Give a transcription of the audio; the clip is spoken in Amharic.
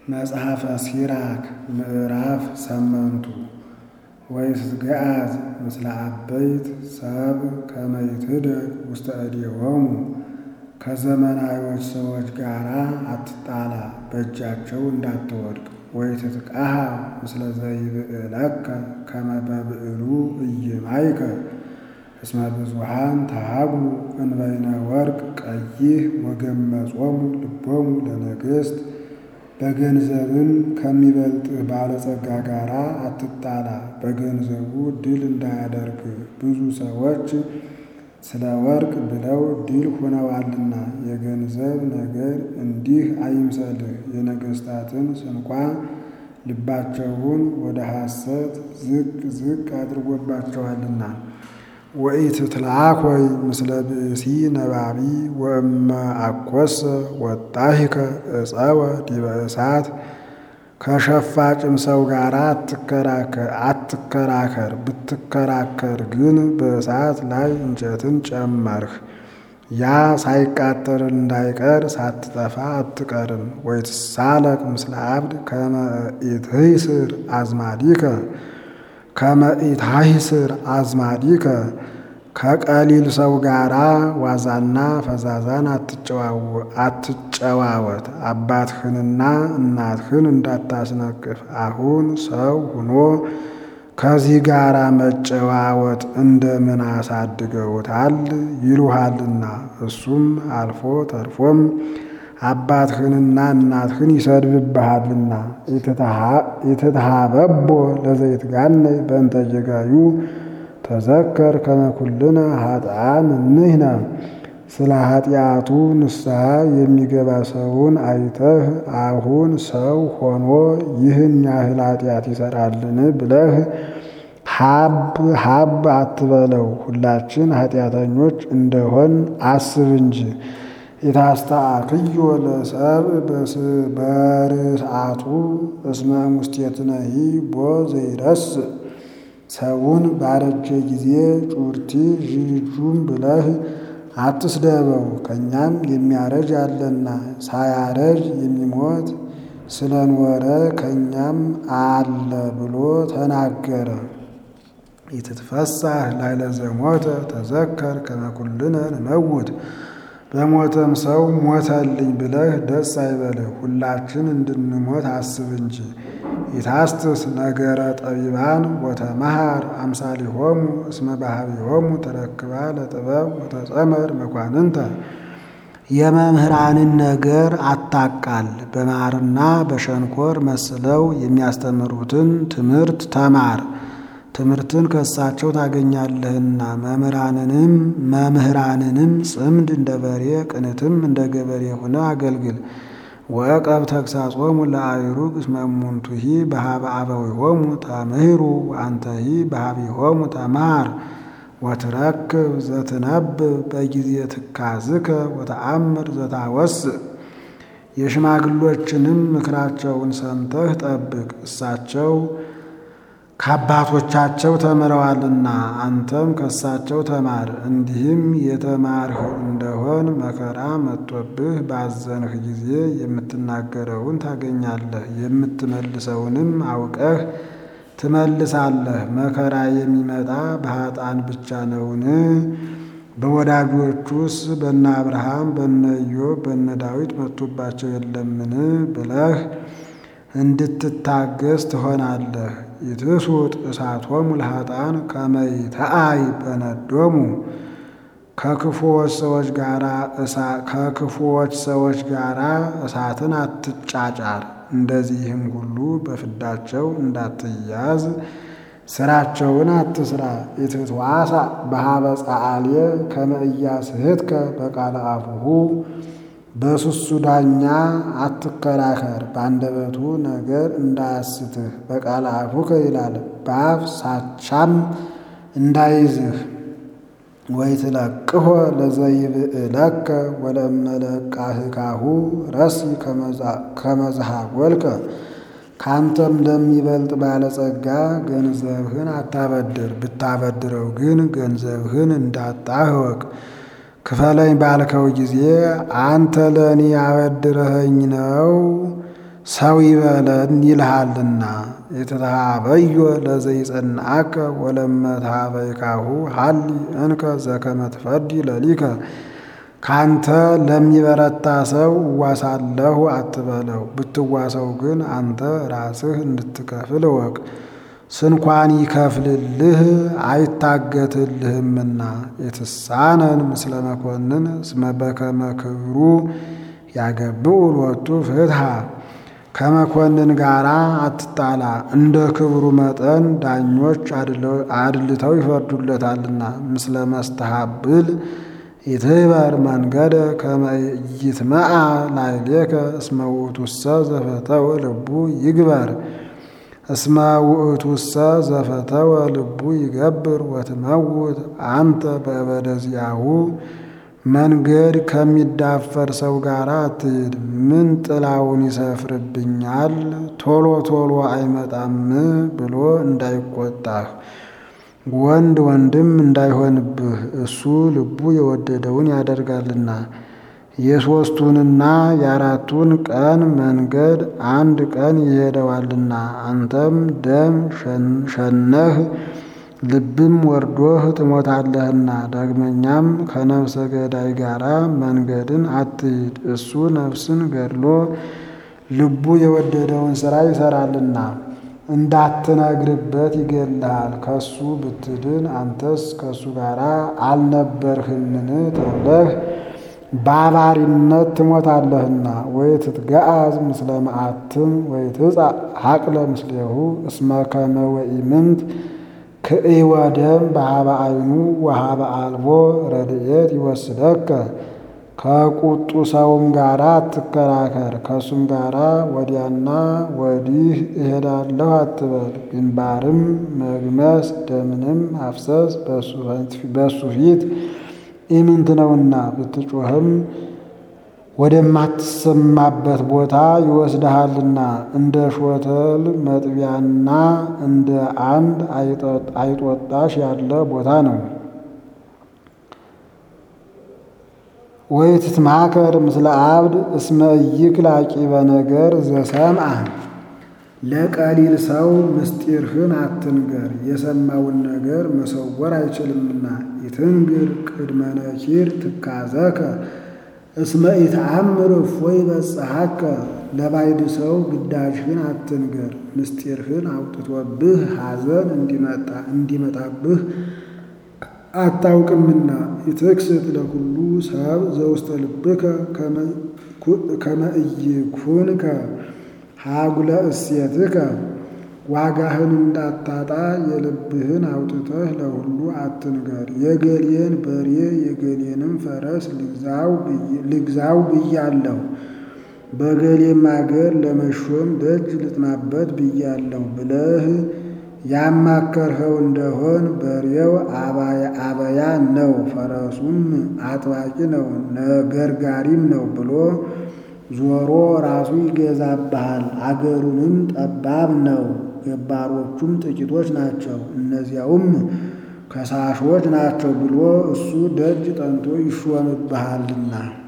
መጽሐፈ ሲራክ ምዕራፍ ሰመንቱ ወይትገአዝ ምስለ አበይት ሰብ ከመ ይትደግ ውስተ እዴሆሙ ከዘመናዊዎች ሰዎች ጋር አትጣላ፣ በእጃቸው እንዳትወድቅ። ወይትትቃሃ ምስለ ዘይብዕለከ ከመ በብዕሉ ኢይማይከ እስመ ብዙኃን ተሃግሉ እንበይነ ወርቅ ቀይህ ወገመጾሙ ልቦሙ ለነገሥት በገንዘብም ከሚበልጥህ ባለጸጋ ጋር አትጣላ፣ በገንዘቡ ድል እንዳያደርግ ብዙ ሰዎች ስለ ወርቅ ብለው ድል ሆነዋልና። የገንዘብ ነገር እንዲህ አይምሰልህ፣ የነገሥታትን ስንኳ ልባቸውን ወደ ሐሰት ዝቅ ዝቅ አድርጎባቸዋልና። ወኢትትልአኮይ ምስለ ብእሲ ነባቢ ወእመ አኰሰ ወጣሂከ ዕፀወ ዲበ እሳት ከሸፋጭም ሰው ጋር አትከራከር። ብትከራከር ግን በእሳት ላይ እንጨትን ጨመርህ፣ ያ ሳይቃጠል እንዳይቀር ሳትጠፋ አትቀርም። ወይትሳለቅ ምስለ አብድ ከመ ኢትሂስር አዝማዲከ ከመ ኢትሂስር አዝማዲከ ከቀሊል ሰው ጋራ ዋዛና ፈዛዛን አትጨዋወት። አባትህንና እናትህን እንዳታስነቅፍ። አሁን ሰው ሁኖ ከዚህ ጋራ መጨዋወት እንደምን አሳድገውታል ይሉሃልና። እሱም አልፎ ተርፎም አባትህንና እናትህን ይሰድብብሃልና። ኢትትሃበቦ ለዘይትጋነይ በእንተ ጌጋዩ ተዘከር ከመ ኩልነ ኃጥአን ንሕነ። ስለ ኃጢአቱ ንስሐ የሚገባ ሰውን አይተህ አሁን ሰው ሆኖ ይህን ያህል ኃጢአት ይሰራልን ብለህ ሀብ ሀብ አትበለው። ሁላችን ኃጢአተኞች እንደሆን አስብ እንጂ። የታስተአክዮ ለሰብእ በርስአቱ እስመ ሙስቴትነሂ ቦ ዘይረስእ ሰውን ባረጀ ጊዜ ጩርቲ ዥጁም ብለህ አትስደበው። ከእኛም የሚያረጅ አለና ሳያረጅ የሚሞት ስለኖረ ከእኛም አለ ብሎ ተናገረ። ኢትትፈሳህ ላዕለ ዘሞተ ተዘከር ከመ ኩልነ ንመውት። በሞተም ሰው ሞተልኝ ብለህ ደስ አይበልህ፣ ሁላችን እንድንሞት አስብ እንጂ። ኢታስትስ ነገረ ጠቢባን ወተመሃር አምሳሊሆሙ እስመ ባህቢሆሙ ተረክባ ለጥበብ ወተጸመር መኳንንተ። የመምህራንን ነገር አታቃል፣ በማርና በሸንኮር መስለው የሚያስተምሩትን ትምህርት ተማር። ትምህርትን ከእሳቸው ታገኛለህና። መምህራንንም መምህራንንም ጽምድ እንደ በሬ ቅንትም እንደ ገበሬ ሆነ አገልግል። ወዕቀብ ተግሣጾሙ ለአእሩግ እስመ እሙንቱሂ በኀበ አበዊሆሙ ተምህሩ ወአንተሂ በኀቢሆሙ ተመሃር። ወትረክብ ዘትነብብ በጊዜ ትካዝከ ወተአምር ዘታወስእ። የሽማግሎችንም ምክራቸውን ሰምተህ ጠብቅ፣ እሳቸው ከአባቶቻቸው ተምረዋልና አንተም ከእሳቸው ተማር። እንዲህም የተማርህ እንደሆን መከራ መጥቶብህ ባዘንህ ጊዜ የምትናገረውን ታገኛለህ፣ የምትመልሰውንም አውቀህ ትመልሳለህ። መከራ የሚመጣ በኃጥአን ብቻ ነውን? በወዳጆቹስ በነ አብርሃም በነ ኢዮብ በነ ዳዊት መጥቶባቸው የለምን? ብለህ እንድትታገስ ትሆናለህ። ይትሱጥ እሳቶሙ ለኃጥአን ከመ ይትአይ በነዶሙ። ከክፉዎች ሰዎች ጋራ ከክፉዎች ሰዎች ጋራ እሳትን አትጫጫር። እንደዚህም ሁሉ በፍዳቸው እንዳትያዝ ስራቸውን አትስራ። ኢትትዋሳ በኀበ ጸአልየ ከመ ኢያስሕትከ በቃለ አፉሁ። በስሱ ዳኛ አትከራከር፣ በአንደበቱ ነገር እንዳያስትህ። በቃለ አፉከ ይላል፣ በአፍ ሳቻም እንዳይዝህ። ወይትለቅሖ ለዘይብዕለከ ወለእመለቃህካሁ ረሲ ከመ ዘሃጐልከ። ካንተም ለሚበልጥ ባለጸጋ ገንዘብህን አታበድር፣ ብታበድረው ግን ገንዘብህን እንዳጣህ እወቅ። ክፈለኝ ባልከው ጊዜ አንተ ለእኔ አበድረኸኝ ነው ሰው ይበለን ይልሃልና የተሃበዮ ለዘይጸንዐከ ወለመትሃበይካሁ ሀሊ እንከ ዘከመ ትፈዲ ለሊከ ካንተ ለሚበረታ ሰው እዋሳለሁ አትበለው። ብትዋሰው ግን አንተ ራስህ እንድትከፍል እወቅ። ስንኳን ይከፍልልህ አይታገትልህምና የትሳነን ምስለ መኮንን እስመ በከመ ክብሩ ያገብኡ ሎቱ ፍትሃ ከመኮንን ጋር አትጣላ፣ እንደ ክብሩ መጠን ዳኞች አድልተው ይፈርዱለታልና። ምስለ መስተሃብል ይትህበር መንገደ ከመ ይትመዓ ላዕሌከ እስመ ውእቱሰ ዘፈተወ ልቡ ይግበር እስመ ውእቱሰ ዘፈተወ ልቡ ይገብር ወትመውት አንተ በእበደ ዚአሁ መንገድ ከሚዳፈር ሰው ጋር አትሂድ። ምን ጥላውን ይሰፍርብኛል ቶሎ ቶሎ አይመጣም ብሎ እንዳይቆጣህ ወንድ ወንድም እንዳይሆንብህ እሱ ልቡ የወደደውን ያደርጋልና። የሦስቱንና የአራቱን ቀን መንገድ አንድ ቀን ይሄደዋልና አንተም ደም ሸነህ ልብም ወርዶህ ትሞታለህና። ዳግመኛም ከነፍሰ ገዳይ ጋራ መንገድን አትሂድ። እሱ ነፍስን ገድሎ ልቡ የወደደውን ሥራ ይሠራልና እንዳትነግርበት ይገድልሃል። ከሱ ብትድን አንተስ ከሱ ጋር አልነበርህምን ተብለህ ባባሪነት ትሞታለህና። ወይ ትትገአዝ ምስለ መዓትም ወይ ትጻእ ሀቅለ ምስሌሁ እስመ ከመ ወኢምንት ክእወ ደም በሃበ አይኑ ወሃበ አልቦ ረድኤት ይወስደከ። ከቁጡ ሰውም ጋራ አትከራከር፣ ከሱም ጋራ ወዲያና ወዲህ እሄዳለሁ አትበል። ግንባርም መግመስ ደምንም ማፍሰስ በሱ ፊት ኢምንት ነውና ብትጮህም ወደማትሰማበት ቦታ ይወስድሃልና እንደ ሾተል መጥቢያና እንደ አንድ አይጦጣሽ ያለ ቦታ ነው። ወይ ትትማከር ምስለ አብድ እስመ ኢይክል ዓቂበ ነገር ዘሰምዐ ለቀሊል ሰው ምስጢርህን አትንገር፣ የሰማውን ነገር መሰወር አይችልምና። ይትንግር ቅድመ ነኪር ትካዘከ እስመ ኢተአምር እፎይ በጽሐከ ለባዕድ ሰው ግዳጅህን አትንገር፣ ምስጢርህን አውጥቶብህ ሐዘን እንዲመጣብህ አታውቅምና። ይትክስት ለኩሉ ሰብ ዘውስተ ልብከ ከመ ኢይኩንከ ሀጉለ እሴትከ ዋጋህን እንዳታጣ የልብህን አውጥተህ ለሁሉ አትንገር። የገሌን በሬ የገሌንም ፈረስ ልግዛው ብያለሁ፣ በገሌም አገር ለመሾም ደጅ ልጥናበት ብያለሁ ብለህ ያማከርኸው እንደሆን በሬው አበያ ነው፣ ፈረሱም አጥባቂ ነው፣ ገርጋሪም ነው ብሎ ዞሮ ራሱ ይገዛብሃል። አገሩንም ጠባብ ነው፣ ገባሮቹም ጥቂቶች ናቸው፣ እነዚያውም ከሳሾች ናቸው ብሎ እሱ ደጅ ጠንቶ ይሾምብሃልና